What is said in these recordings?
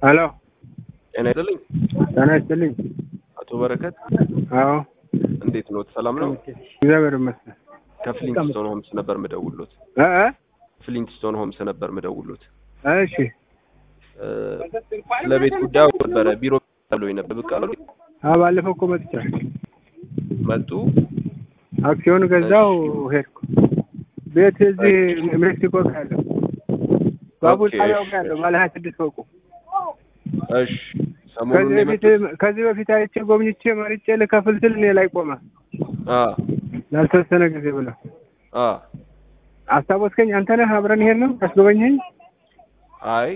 ሄሎ ጤና ይስጥልኝ ጤና ይስጥልኝ። አቶ በረከት አዎ እንዴት ኖት? ሰላም ነው? እግዚአብሔር ይመስገን። ከፍሊንግስቶን ሆምስ ነበር ምደውሎት። እ እ ፍሊንግስቶን ሆምስ ነበር ምደውሎት። እሺ እ ስለ ቤት ጉዳይ ነበረ ቢሮ ብሎኝ ነበር። ብቅ አሉ አዎ ባለፈው እኮ መጥቻለሁ። መጡ። አክሲዮን ገዛው ሄድኩ። ቤት እዚህ ሜክሲኮ ጋር ያለው ባቡር ኦኬ፣ ጣቢያው እሺ፣ ጋር ያለው ባለ ሀያ ስድስት ፎቁ እሺ ሰሞኑን ከዚህ ነው በፊት የመጡት? ከዚህ በፊት አይቼ ጎብኝቼ መርጬ ልከፍል ስል እኔ ላይ ቆመ አ ላልተወሰነ ጊዜ ብለው አ አስታወስከኝ። አንተ ነህ አብረን ሄድ ነው አስጎበኘኝ። አይ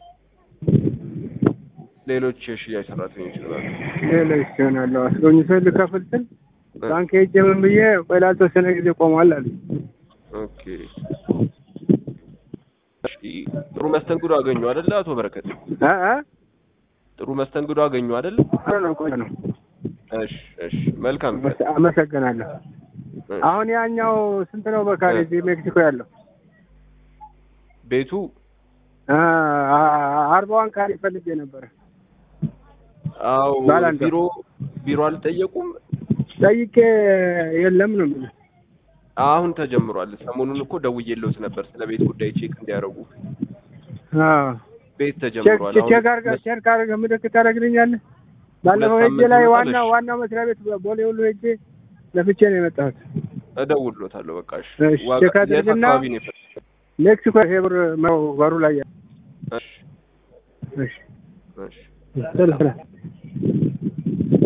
ሌሎች የሽያጭ ሰራተኞች ይችላሉ። ሌሎች ይሆናለሁ አስጎብኝቶ ልከፍል ስል ባንክ ሄጄ ምን ብዬ ቆይ ላልተወሰነ ጊዜ ቆሟል አሉ። ኦኬ እሺ ጥሩ መስተንግዶ አገኙ አይደለ? አቶ በረከት እ እ ጥሩ መስተንግዶ አገኙ አይደለ? አረ ነው ቆይ ነው እሺ እሺ መልካም አመሰ- አመሰግናለሁ። እሺ። አሁን ያኛው ስንት ነው በካሬ እ። እዚህ ሜክሲኮ ያለው? ቤቱ አ አ- አርባዋን ካሬ ፈልጌ ነበረ አው ባላንጣ። ቢሮ ቢሮ አልጠየቁም። ጠይቄ የለም ነው የሚለው። አሁን ተጀምሯል። ሰሞኑን እኮ ደውዬልዎት ነበር ስለ ቤት ጉዳይ ቼክ እንዲያደርጉ። አዎ ቤት ቼክ ተጀምሯል። ቼክ አድርገህ ቼክ አድርገህ ምልክት ታደርግልኛለህ? ባለፈው ሁለት ሄጄ ላይ ሳምንት ዋና ይመጣል። ዋናው መስሪያ ቤት ቦሌ ሁሉ ሄጄ ለፍቼ ነው የመጣሁት። እደውልዎታለሁ። በቃ እሺ። እሺ፣ ዋጋ ቼክ የት አድርግና አካባቢ ነው የፈለጉት? ሜክሲኮ ሄብር ነው በሩ ላይ ያለው። እሺ እሺ እሺ ስለ- ስለ-